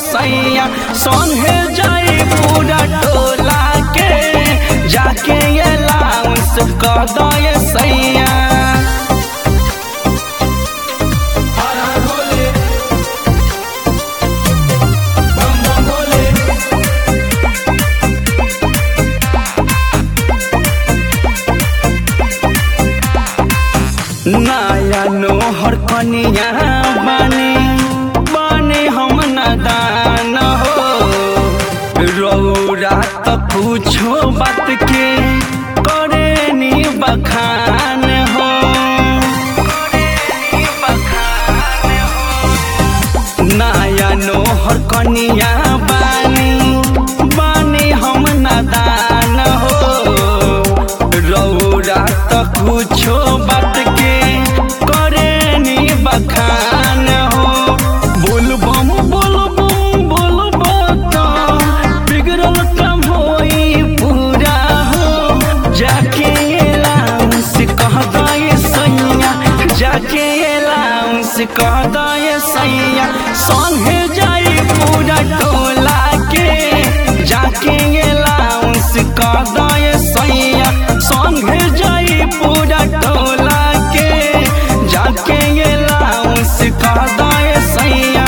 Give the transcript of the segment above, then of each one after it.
सैया संगे जाई पूरा टोला के जाके ये लाउंस कह दो ये सैया नया नोहर कनिया बने बने हम नदान हो रौरा त पूछो बात के करे नी बखान हो नया नोहर कनिया बानी बानी हम नदान हो रौरा त कुछो बात के करे नी बखान हो बोलबम बोलबम बोलबम त बिगड़ल काम होई पूरा हो जाके लाउंस कह दे सैया जाके लाउंस कह दे सैया संगे जाई पूरा टोला के जाके लाउंस कह दे सैया संगे जाई पूरा टोला के जाके लाउंस कह दे सैया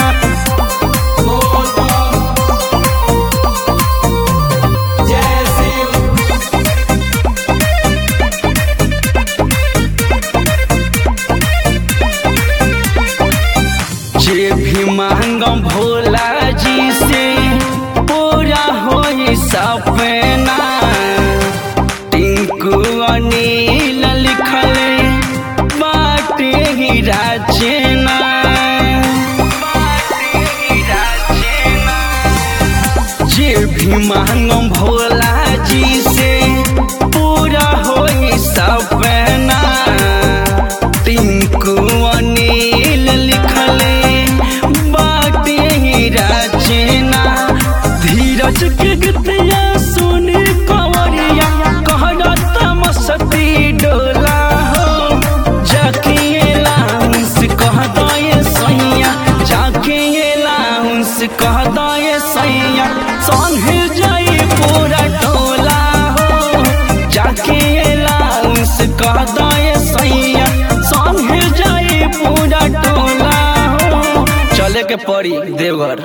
जे भी मांगम भोला जी से पूरा होई सपना टिंकू अनिल लिखले बाटे ही राजना जे भी मांगम भोला जी से पूरा होई सपना टिंकू अनिल लिखले बाटे ही रचना धीरज के गतिया सुन कंवरिया कहरत मस्ती डोला हो जाके लाउंस कह दे सैया जाके लाउंस कह दे सैया संगे जाई पूरा टोला हो जाके लाउंस कह दे सैया संगे जाई पूरा टोला हो चले के पड़ी देवघर